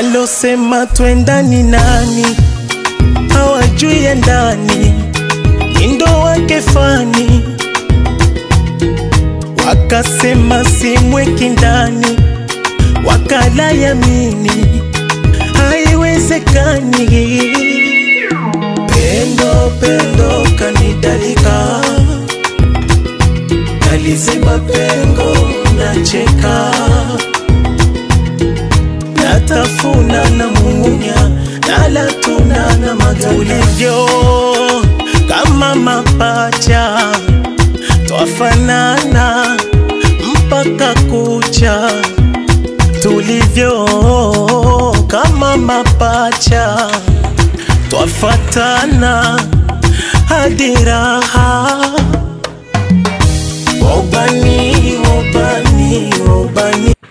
walosema twendani nani hawajui ya ndani indo wake fani wakasema simweki ndani wakala yamini haiwezekani pendo pendo kanidalika naliziba pengo nacheka natafuna na mumunya nalatuna na matulivyo kama mapacha twafanana mpaka kucha tulivyo kama mapacha twafatana hadi raha wobani wobani wobani